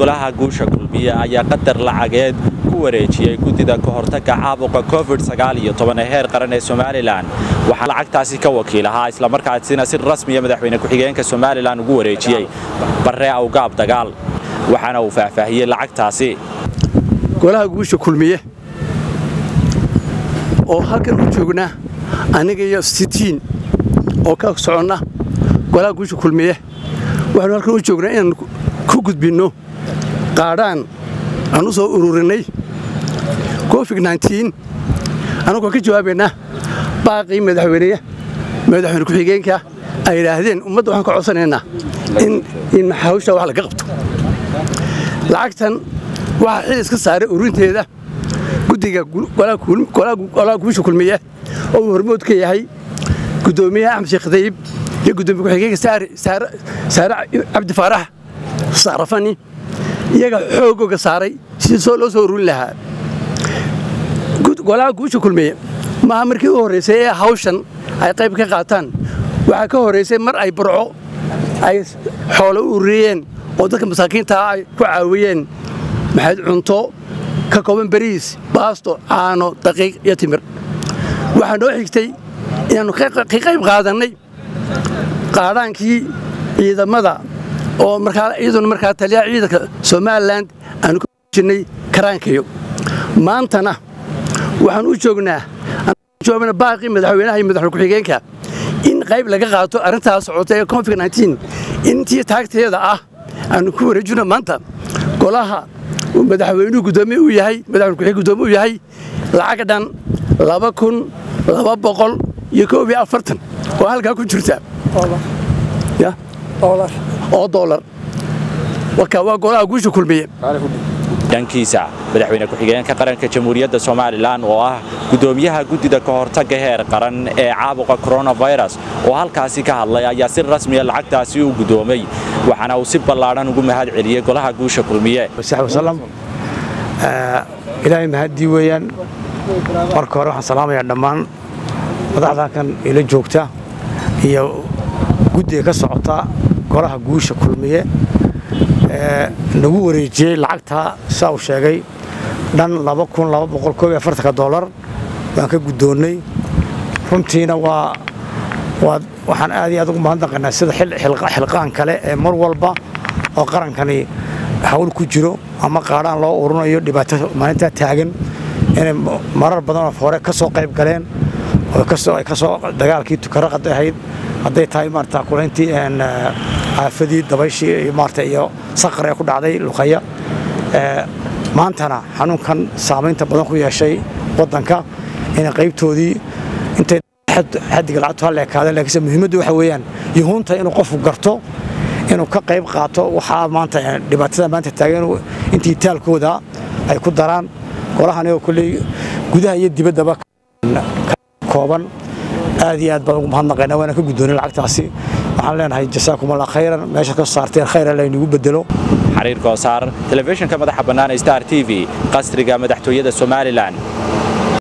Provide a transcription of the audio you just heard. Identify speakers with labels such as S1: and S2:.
S1: golaha guusha kulmiye ayaa qadar lacageed ku wareejiyey guddida ka hortagga caabuqa covid ee heer qaran ee somalilan waxaa lacagtaasi ka wakiil ahaa islamarkaasina si rasmiya madaxweyne ku-xigeenka somalilan ugu wareejiyey barre awgaab dagaal waxaana uu faahfaahiyey lacagtaasi
S2: golaha guusha kulmiye oo halkan u joognaa aniga iyo sitiin oo ka soconna golaha guusha kulmiye waxaanu halkan u joognaa inaan ku gudbinno qaadhaan aan u soo ururinay covid annagoo ka jawaabaynaa baaqii madaxweyneya madaxweyne ku-xigeenka ay yidhaahdeen ummadda waxaan ka codsanaynaa in hawsha wax laga qabto lacagtan waxaa xil iska saaray ururinteeda guddiga golaha guusha kulmiye oo uu hormood ka yahay guddoomiyaha axmed sheekh dayib iyo guddoomiye ku-xigeenka saare cabdi faarax saarafani iyaga xoogooga saaray sidii loo soo ururin lahaa golaha guusha kulmiye maaha markii u horraysay ee hawshan ay qayb ka qaataan waxaa ka horraysay mar ay burco ay xoolo u ururiyeen oo dadka masaakiintaa ay ku caawiyeen maxayd cunto ka kooban bariis baasto caano daqiiq iyo timir waxaa noo xigtay inaannu ka qayb qaadannay qaadhaankii ciidamada oo iyaduna markaa taliyaha ciidanka somalilan aanu ka jirnay karaankayo maantana waxaan u joognaa joogna baaqii madaxweynaha iyo madaxweyne ku-xigeenka in qayb laga qaato arrintaas socota ee covid intii taagteeda ah aanu ku wareejino maanta golaha madaxweynuhu gudoomiye u yahay madaxweyne ku-xigeen gudoomiye u yahay lacag dhan laba kun laba boqol iyo koob iyo afartan oo halkaa ku jirta oo doolar waa golaha guusha kulmiye
S1: dhankiisa madaxweyne ku-xigeenka qaranka jamhuuriyadda somalilan oo ah guddoomiyaha guddida ka hortagga heer qaran ee caabuqa koronafirus oo halkaasi ka hadlay ayaa si rasmiya lacagtaasi u guddoomay waxaana uu si ballaadhan ugu mahad celiyey golaha guusha kulmiye
S3: ilaahay mahaddii weeyaan marka hore waxaan salaamayaa dhammaan madaxda kan ila joogta iyo guddiga ka socota golaha guusha kulmiye nagu wareejiyey lacagtaa saa uu sheegay dhan dolar baan ka guddoonnay runtiina waa waxaan aad iyo aad ugu mahadnaqaynaa sida xilqaan kale ee mar walba oo qarankani hawl ku jiro ama qaadhaan loo ururinayo dhibaato maalintaa taagan inay marar badanoo hore ka soo qayb galeen ay kasoo dagaalkii tukaraqad ahayd hadday tahay maarata kulayntii aafadii dabayshii iyo maarata iyo saqar ee ku dhacday luqaya maantana xanuunkan saamaynta badan ku yeeshay waddanka inay qaybtoodii intay xaddiga lacagtu hal ekaadeen laakiinse muhiimaddu waxa weeyaan yuhuunta inuu qofku garto inuu ka qayb qaato waxaa maanta dhibaatada maanta taagan intii taalkooda ay ku daraan golahan oo kolley gudaha iyo dibaddaba kooban aad iyo aad baan ugu mahadnaqaynaa waana ka guddoonay lacagtaasi waxaan leenahay jasaakumullah khayran meesha ka saarteen khayra laynagu bedelo
S1: xariir koosaar telefishinka madaxa bannaan star t v qasriga madaxtooyada somalilan